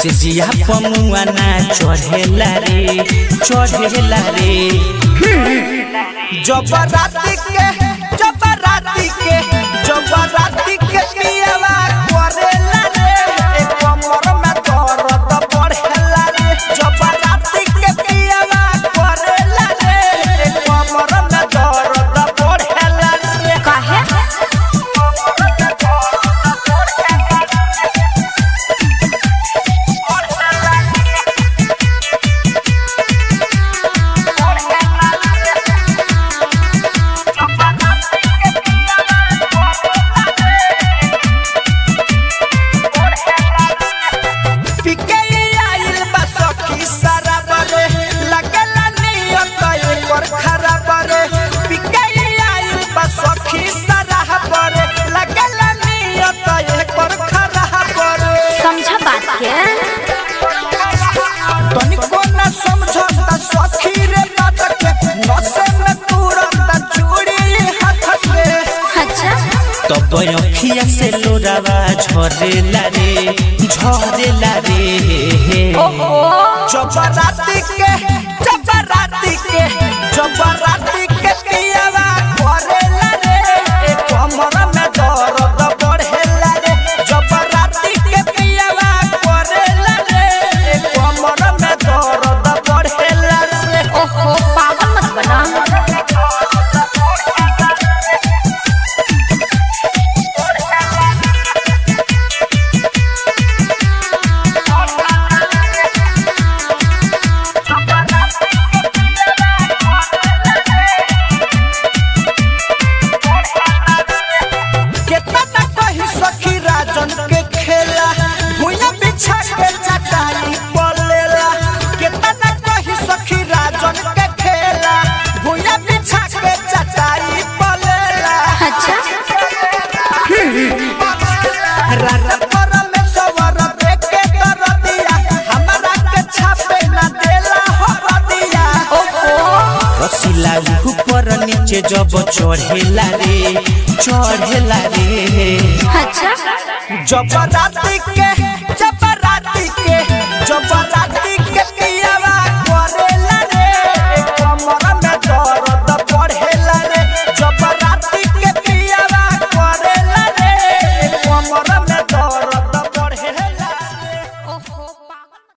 सिजिया पमुआ ना चढ़ेला रे चढ़ेला रे जब राती के जब राती के जब राती के पियला करेला रे ए कमर में दर्द बढ़ेला रे जब राती के पियला करेला रे ए कमर में दर्द बढ़ेला रे काहे पिके आइल बा सखी सारा बरे लगला नियत एकर खराब रे पिके आइल बा सखी सारा बरे लगला नियत एकर खराब रे समझा बात के तनिको न समझता सखी रे बात के नसे में तुरंत चूड़ी हाथ के अच्छा तब अखिया से लोरावा झरेला रे झरेला रे ओहो जब राती के जब राती के जब राती के पियावा करेला रे ए कमर में दर्द बढ़ेला रे जब राती के पियावा करेला रे ए कमर में दर्द बढ़ेला रे ओहो पागल मत बना केतना न कही सखी राजन के खेला भुइया बिछा के चटाई पलेला केतना न कही सखी राजन के खेला भुइया बिछा के चटाई पलेला अच्छा रात पर में सवर देख के दरदिया हमरा के छापे न देला हो रदिया रसीला ऊपर नीचे जब चढ़ेला रे चढ़ेला रे अच्छा जब राती के